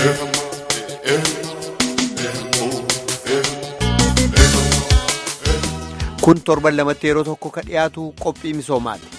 Kun torban lamatti yeroo tokko ka dhiyaatu qophii misoomaati.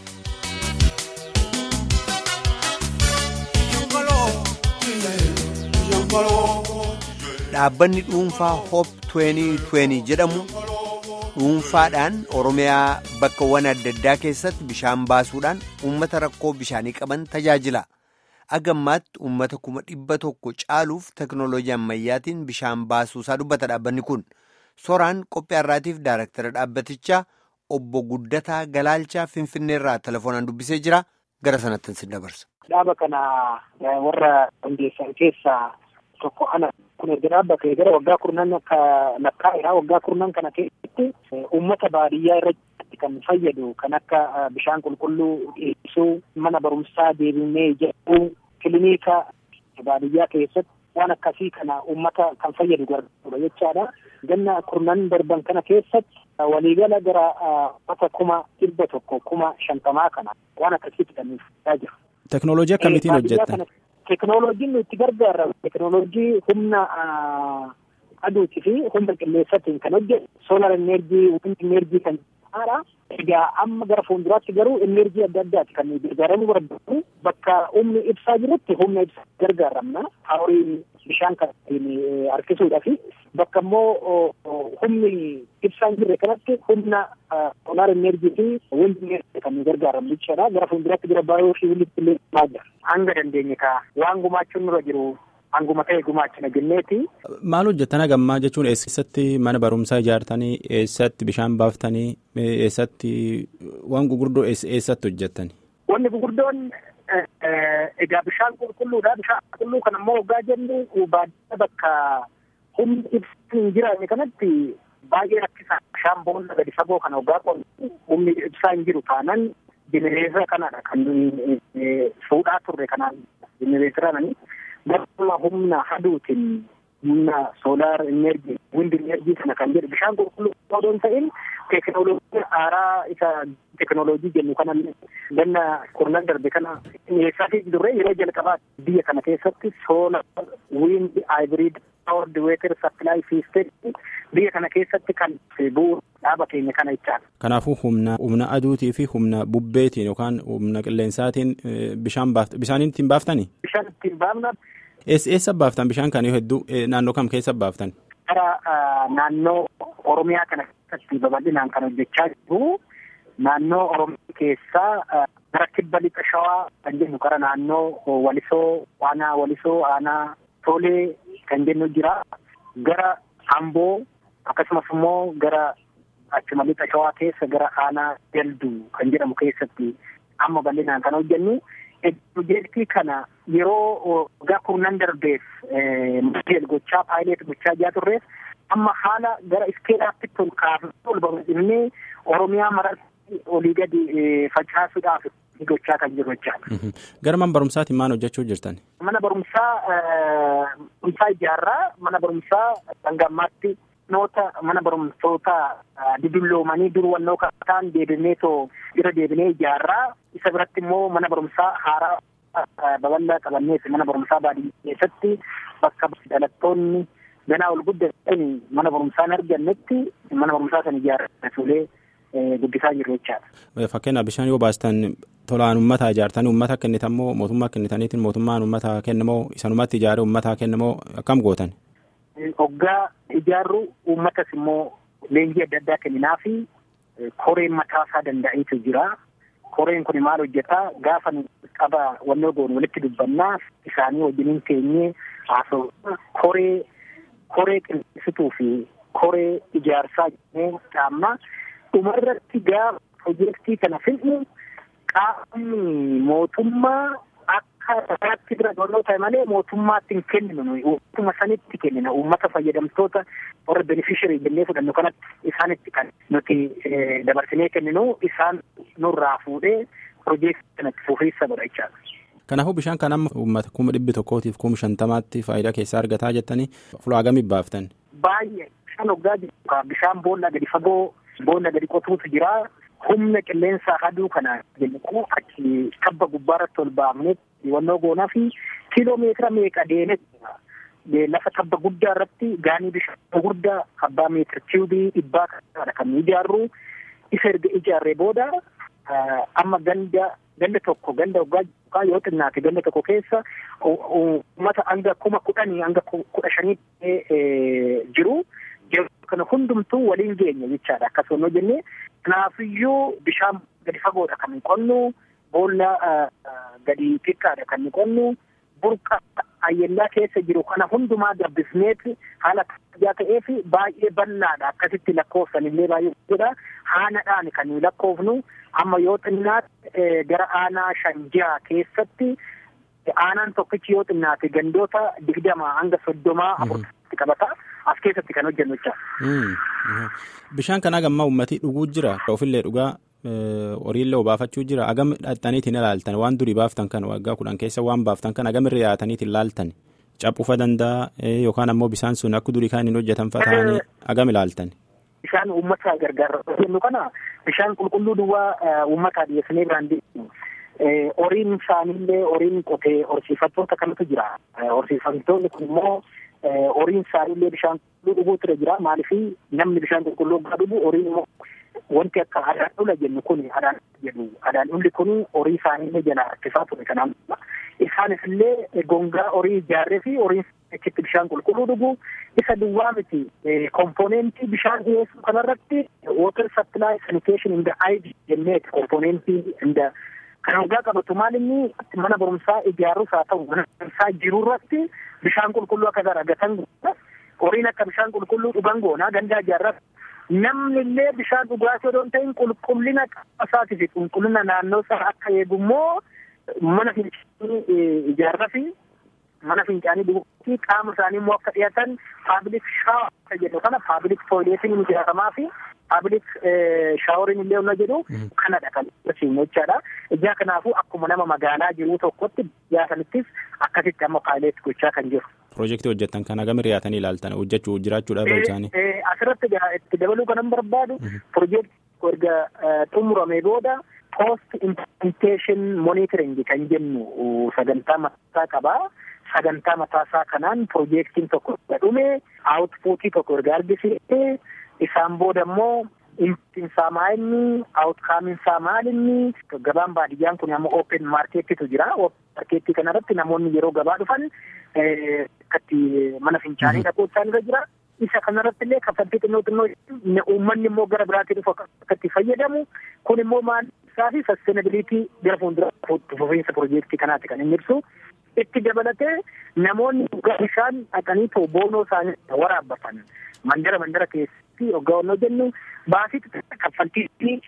Dhaabbanni dhuunfaa Hoop 2020 jedhamu dhuunfaadhaan Oromiyaa bakkawwan adda addaa keessatti bishaan baasuudhaan uummata rakkoo bishaanii qaban tajaajila. Agammaatti uummata kuma dhibba tokko caaluuf teknooloojii ammayyaatiin bishaan baasuusaa dubbata dhaabbanni kun. Soraan qophii har'aatiif daaraktara dhaabbatichaa obbo Guddataa Galaalchaa Finfinneerraa telefoonaan dubbisee jira. Gara sanatti sin dabarsa. Dhaaba kana warra hundeessan keessaa tokko ana kun erga dhaabbatee gara waggaa kurnan akka lakkaa'edha. Waggaa kurnan kana keessatti uummata baadiyyaa irratti kan fayyadu kan akka bishaan qulqulluu dhiyeessuu, mana barumsaa deebinee ijaaruu, kilinika baadiyyaa keessatti waan akkasii kana uummata kan fayyadu gargaarudha jechaadha. Ganna kurnan darban kana keessatti waliigala gara uummata kuma dhibba tokko kuma shantamaa kana waan akkasiitti kan nuuf jira. Teknooloojii akkamiitiin hojjettan? Teknooloojiin nuti gargaarra teknooloojii humna aduutii fi humna qilleensaatiin kan hojjetu soolar enerjii, wind enerjii kan jedhamudha. Egaa amma gara fuulduraatti garuu enerjii adda addaati kan nuyi gargaaramuu barbaadu. Bakka humni ibsaa jirutti humna ibsaa gargaaramna. Haarii bishaan kan ittiin harkisuudha fi bakka immoo humni ibsaan jirre kanatti humna soolar enerjii fi wind enerjii kan nuyi gargaaramnu jechuudha. Gara fuulduraatti gara baay'oo fi wilitti illee jira. Hanga dandeenye kaa waan gumaachuun nurra jiru hanguma ta'e gumaachina jenneeti. Maal hojjettan hagammaa jechuun eessatti mana barumsaa ijaartanii eessatti bishaan baaftanii eessatti waan gurguddoo eessatti hojjettani? Wanni gurguddoon egaa bishaan qulqulluudha. Bishaan qulqulluu kan ammoo waggaa jennu baadiyyaa bakka humni ibsaan hin jiraanne kanatti baay'ee rakkisaa bishaan boolla gadi fagoo kana waggaa qollu humni ibsaa hin jiru taanan jenereetira kanadha kan fuudhaa turre kanaan jenereetiraan Baruma humna aduutiin humna soolaar enerjii wind enerjii kana kan jedhu bishaan qulqulluu odoo hin ta'in teekinooloojii haaraa isa teekinooloojii jennu kana ganna kurnan darbe kana dhiyeessaafi duree yeroo jalqabaa biyya kana keessatti soolaar wind haayibriid paaward weeter sappilaay siistem biyya kana keessatti kan bu'uura dhaaba keenya kana jechaadha. Kanaafuu humna humna aduutii fi humna bubbeetiin yookaan humna qilleensaatiin bishaan baafta bishaaniin ittiin baaftanii? Bishaan ittiin baafna. Eessa baaftan bishaan kan hedduu naannoo kam keessa baaftan? Gara naannoo Oromiyaa kana keessatti babal'inaan kan hojjechaa jiru naannoo Oromiyaa keessaa gara kibba lixa shawaa kan jennu gara naannoo Walisoo, Aanaa Walisoo, Aanaa Toolee kan jennu jira. Gara Amboo akkasumas immoo gara achuma lixa shawaa keessa gara Aanaa Dalduu kan jedhamu keessatti amma bal'inaan kan hojjennu. Piroojeektii kana yeroo waggaa kurnan darbeef modeel gochaa paayileet gochaa jaa turreef amma haala gara iskeelaatti tol kaafnee ol babal'innee Oromiyaa maratti olii gadi facaasuudhaaf gochaa kan jiru jechaadha. Gara mana barumsaatiin maal hojjechuu jirtan? Mana barumsaa barumsaa ijaarraa mana barumsaa dhangammaatti noota mana barumsoota didulloomanii dur wannoo kan ta'an deebinee too irra deebinee ijaarraa isa biratti immoo mana barumsaa haaraa babal'aa qabannees mana barumsaa baadiyyaa keessatti bakka dhalattoonni ganaa ol guddatan mana barumsaa hin argannetti mana barumsaa sana ijaarratuulee guddisaa jiru jechaadha. Fakkeenyaaf bishaan yoo baastan tolaan uummata ijaartanii uummata kennitan moo mootummaa kennitaniitiin mootummaan uummata kennamoo isanumatti ijaaree uummata kennamoo akkam gootan? Hoggaa ijaarru uummatas immoo leenjii adda addaa kenninaa fi koreen mataasaa danda'eetu jira. Koreen kun maal hojjetaa gaafa qaba wannoo goonu walitti dubbannaa isaanii wajjiniin teenyee haasa'u koree koree qindeessituu fi koree ijaarsaa jennee qaamna dhumarratti gaafa piroojeektii kana fidhu qaamni mootummaa akka irratti bira doonoo ta'e malee mootummaatti hin kenninu uummata sanitti kennina uummata fayyadamtoota warra beneficiarii jennee fudhannu kanatti isaanitti kan nuti dabarsinee kenninu isaan nurraa fuudhee piroojeektii kanatti fufiinsa godha jechaadha. Kanaafuu bishaan kan amma uummata kuma dhibbi tokkootiif kuma shantamaatti faayidaa keessaa argataa jettanii fulaa gamii baaftan. Baay'ee bishaan hoggaa jiru bishaan boolla gadi fagoo boolla gadi qotuutu jira. Humna qilleensaa aduu kana jennu achi tabba gubbaarratti ol baafnee wannoo goonaa fi kiiloomeetira meeqa deemee lafa tabba guddaa irratti gaanii bishaan guddaa abbaa meetira kiubii dhibbaa kanadha kan ijaarru isa erga ijaarree booda amma ganda ganda tokko ganda waggaa yoo xinnaate ganda tokko keessa uummata hanga kuma kudhanii hanga kudha shanii jiru kana hundumtuu waliin geenya jechaadha akkasuma yoo jenne kanaafiyyuu bishaan gadi fagoodha kan qonnu boolla gadi xiqqaadha kan qonnu burqa ayyellaa keessa jiru kana hundumaa gabbisneet haala kabajaa ta'ee fi baay'ee bal'aadha akkasitti lakkoofsan illee baay'ee guddaa haanadhaan kan lakkoofnu amma yoo xinnaate gara aanaa shanjaa keessatti aanaan tokkichi yoo xinnaate gandoota digdama hanga soddomaa afurtatti qabata as keessatti kan hojjennu jecha. Bishaan kanaa gammaa uummatii dhuguu jira ofillee dhugaa horiillee obaafachuu jira agam dhaxxaniitiin ilaaltan waan durii baaftan kan waggaa kudhan keessa waan baaftan kan agam irra yaataniitiin ilaaltan caphufa danda'a yookaan ammoo bishaan sun akka durii kan hin hojjetan ta'anii agam ilaaltan. Bishaan uummata gargaara jennu kana bishaan qulqulluu duwwaa uummataa dhiyeessinee biraan horiin isaaniillee horiin qotee horsiifattoota kanatu jira. Horsiifattoonni kun immoo horiin isaaniillee bishaan qulqulluu dhuguutu jira maaliif namni bishaan qulqulluu gaa dhugu horiin immoo wanti akka adaan dhula jennu kun adaan jedhu adaan dhulli kun horii isaaniillee jala harkisaa ture kanaaf isaanis illee gongaa horii ijaarree fi horiin achitti bishaan qulqulluu dhugu isa duwwaa miti komponentii bishaan dhiyeessuu kanarratti water supply sanitation in the id jenneeti komponentii in the kan waggaa qabatu maal inni mana barumsaa ijaarus haa ta'u mana barumsaa jirurratti bishaan qulqulluu akka argatan horiin akka bishaan qulqulluu dhugan goonaa gandaa ijaarratti namni illee bishaan dhugaatii odoo hin ta'in qulqullina qabasaati fi qulqullina naannoo isaa akka eegummoo mana fincaanii ijaarraa fi mana fincaanii dhuguutii qaama isaanii immoo akka dhiyaatan paabilik shaawar jedhu kana paabilik tooyileetiin ijaaramaa fi paabilik shaaworiin illee hunda jedhu kanadha kan ibsiinu jechaadha. Ijaa kanaafuu akkuma nama magaalaa jiru tokkotti biyyaa sanittis akkasitti amma paayileet gochaa kan jiru. Piroojeektii hojjetan kana gama riyaatanii ilaaltan hojjechuu jiraachuu dhaabuu isaanii. Asirratti itti dabaluu kan barbaadu piroojeektii erga xumuramee booda post implementation monitoring kan jennu sagantaa mataa qabaa. Sagantaa mataasaa kanaan piroojeektiin tokko dhume aawutpuutii tokko erga argisiisee isaan booda immoo insaa maalinni aawutkaamiinsaa maalinni gabaan baadiyyaan kun ammoo open maarkeettitu jira. Maarkeettii kanarratti namoonni yeroo gabaa dhufan akkatti mana fincaanii dhaquu isaanirra jira. Isa kanarratti illee kaffaltii xinnoo xinnoo uummanni immoo gara biraatii dhufu akkatti fayyadamu kun immoo maal isaa fi sastenabiliitii gara fuuldura fufiinsa piroojeektii kanaati kan inni ibsu. Itti dabalatee namoonni bishaan dhaqanii too boonoo isaanii waraabbatan mandara mandara keessatti hoggaa jennu baasii kaffaltii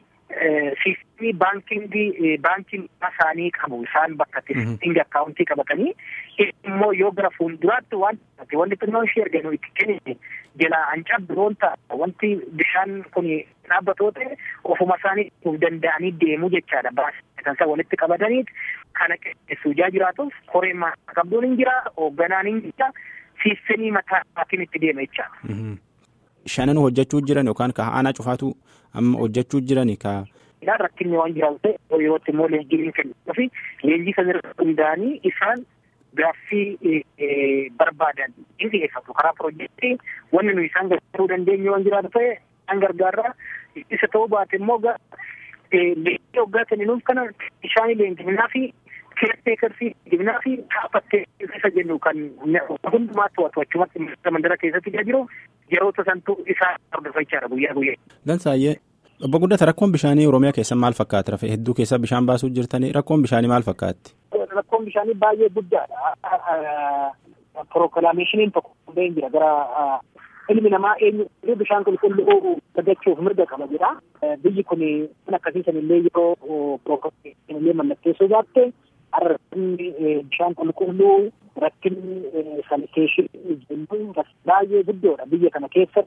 siistii baankingii baankiin isaanii qabu isaan bakka itti akkaawuntii qabatanii immoo yoo gara fuulduraatti waan wanti xinnoon ishee erga itti kennine jalaa hancab biroon ta'a wanti bishaan kun dhaabbatoo ta'e ofuma isaanii danda'anii deemuu jechaadha baasii kan walitti qabataniit kana qeessuu ijaa jiraatuuf koreen qabduun hin jira hoogganaan hin jira siistemii mataatiin itti deema jechaadha. Shanan hojjechuu jiran yookaan ka aanaa cufaatu amma hojjechuu jiran ka. Ilaan rakkinni waan jiraatu ta'e yerootti immoo leenjiin kennuu fi leenjii sana irratti hundaa'anii isaan gaaffii barbaadan in dhiyeeffatu karaa piroojeektii wanni nuyi isaan gargaaruu dandeenyu waan jiraatu ta'e isaan gargaarraa isa ta'uu baate immoo leenjii hoggaa kenninuuf kana bishaanii leenjiminaa fi keerteekarsii leenjiminaa fi dhaabbattee isa jennu kan hundumaatti to'atu achumatti mandara keessatti jiru yeroota santu isaa hordofachaadha guyyaa guyyaa. Dansaayyee obbo Guddata rakkoon bishaanii Oromiyaa keessa maal fakkaata rafe hedduu keessa bishaan baasuu jirtanii rakkoon bishaanii maal fakkaatti? Rakkoon bishaanii baay'ee guddaadha. Prookilaameeshiniin tokko hundee jira gara ilmi namaa eenyu bishaan qulqulluu argachuuf mirga qaba jedha. Biyyi kun kan akkasiisan illee yeroo prookilaameeshinii illee mallatteessuu baatte rakkinni bishaan qulqulluu rakkinni saniteeshinii jennuun baay'ee guddoodha biyya kana keessatti.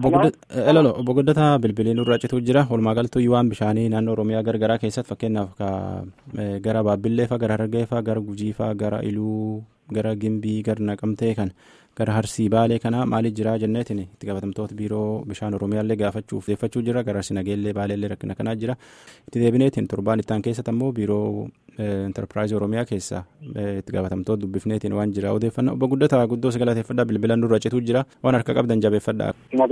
Obbo Guddataa bilbiliin irraa cituu jira. Walumaa galatti waan bishaanii naannoo Oromiyaa garagaraa keessatti fakkeenyaaf gara Baabbillee fa'aa, gara Harargee fa'aa, gara Gujii fa'aa, gara Iluu gara gimbii gara naqamtee kan gara harsii baalee kana maaliif jira jenneetiin itti gaafatamtoota biiroo bishaan oromiyaallee gaafachuuf deeffachuu jira gara harsi nageellee baaleellee rakkina kanaa jira itti deebineetiin torbaan ittaan keessatti ammoo biiroo enterpiraayizii oromiyaa keessa itti gaafatamtoota dubbifneetiin waan jira odeeffannaa obbo guddataa guddoo sagalateeffadhaa bilbilan nurra cituu jira waan harka qabdan jabeeffadhaa.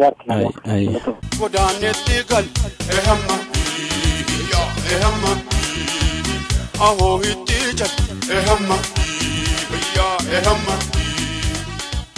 Godaanetti gal ehamma ehamma ahoo hitti jal ehamma ehamma.